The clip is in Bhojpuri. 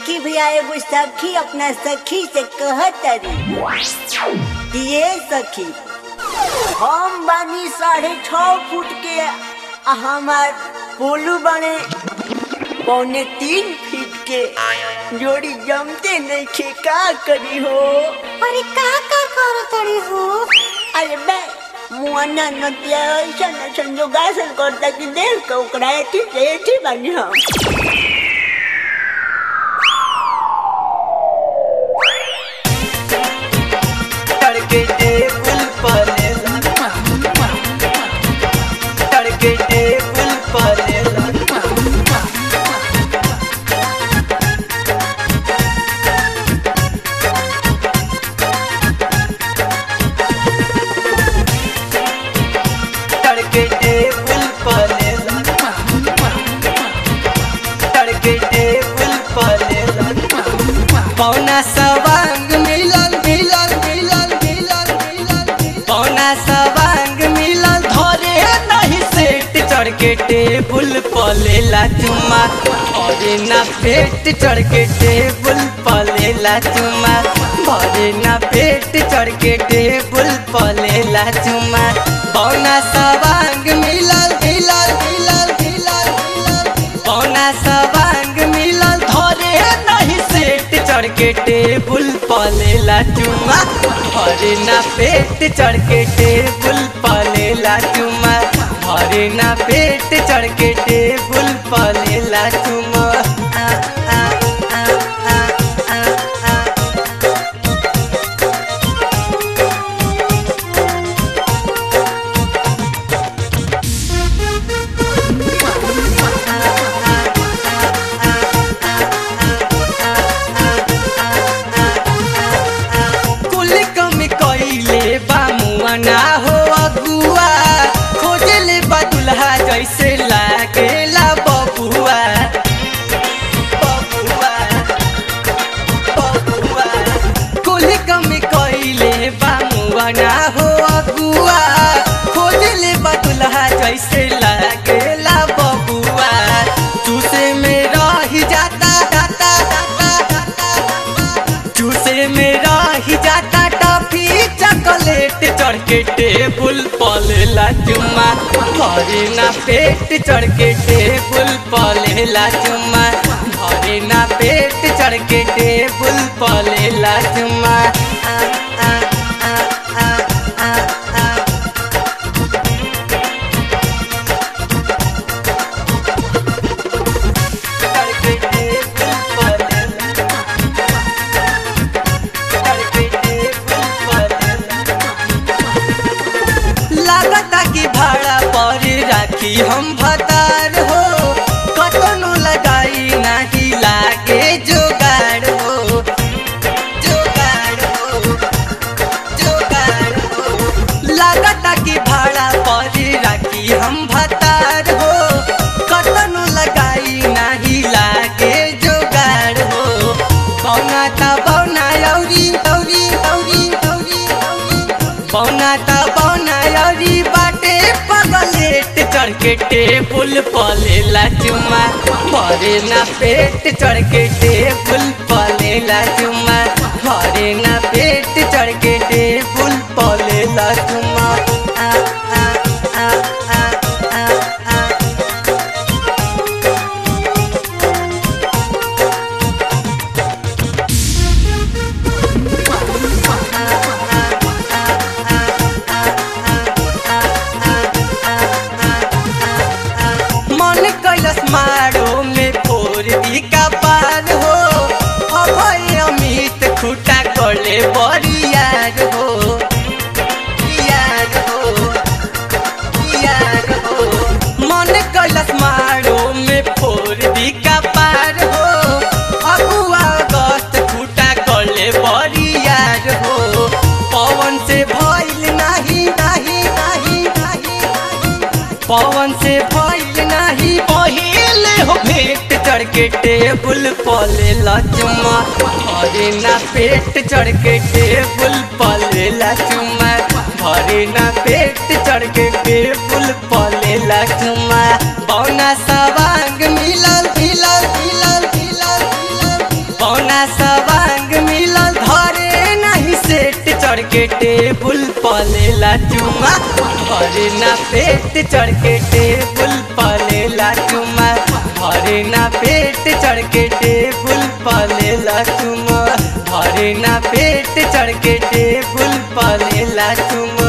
देखी भैया एगो सखी अपना सखी से कहतरी कि ये सखी हम बानी साढ़े छ फुट के आ हमार पोलू बने पौने तीन फीट के जोड़ी जमते नहीं खे का करी हो अरे का का करतड़ी हो अरे बे मुआना नदिया ऐसा न संजोगासन करता कि देख के ओकरा एठी से एठी बानी हम तड़के टेबल पर तड़के टेबल पर तड़के टेबल पर तड़के टेबल पर पौना सवांग मिलन मिलन मिलन मिलन मिलन पौना सवांग मिलन धरे नहीं सेट चढ़ के टेबुल पलेला चुमा भरे ना पेट चढ़ के टेबुल पलेला चुमा भरे ना पेट चढ़ के टेबुल पलेला चुमा पौना सवांग मिलन मिलन मिलन मिलन मिलन पौना सवांग मिलन धरे नहीं सेट चढ़ के टेबुल पलेला चुमा भरे ना पेट चढ़ के टेबुल पलेला चुमा भरे ना पेट चढ़ के टेबुल पलेला चुमा आ, आ, आ, आ, आ, आ। कुल कमी कइले बा मुआ ना हो अगुआ खोजले बा दुल्हा जैसे लागेला बबुआ बबुआ बबुआ कुल कमी कइले बा मुआ ना हो अगुआ खोजले बा दुल्हा जैसे लागेला बबुआ चूसे में रही जाता जाता जाता जाता चूसे में रही जाता टॉफी चॉकलेट चढ़ के टेबुल पलेला चुम्मा भरे ना पेट चढ़ के टेबुल पलेला चुम्मा भरे ना पेट चढ़ के टेबुल पलेला चुम्मा आ, आ, आ, आ, आ, आ। चढ़ के टेबुल पलेला लागता कि भाड़ा पर राखी हम भतार हो कतनो लगाई नाही लागे जोगाड़ हो जोगाड़ हो जोगाड़ हो लागता कि भाड़ा पर राखी हम भतार हो कतनो लगाई नाही लागे जोगाड़ हो पौना त पौना लौरी लौरी लौरी लौरी पौना त पौना लौरी बाटे पगलेट चढ़ के टेबुल पलेला चुमा भरे ना पेट चढ़ के टेबुल पलेला चुमा भरे ना पेट चढ़ के टेबुल पलेला चुमा आ आ आ आ आ आ मन कैलस मारो में फोर दी का पार हो अभय अमित खुटा करले बरियार हो यार हो यार हो मन कैलस मारो में फोर दी का पार हो अगुआ अगस्त खुटा करले बरियार हो पवन से भइल नाही नाही नाही नाही पवन से भइल नाही पहिले हो भेंट चढ़ के टेबुल पले चुमा भरे ना पेट चढ़ के टेबुल पले चुमा भरे ना पेट चढ़ के टेबुल पले चुमा बौना सवांग मिलल मिलल मिलल मिलल मिलल के टेबुल पलेला चुमा भरे ना पेट चढ़ के टेबुल पलेला चुमा भरे ना पेट चढ़ के टेबुल पलेला चुमा भरे ना पेट चढ़ के टेबुल पलेला चुमा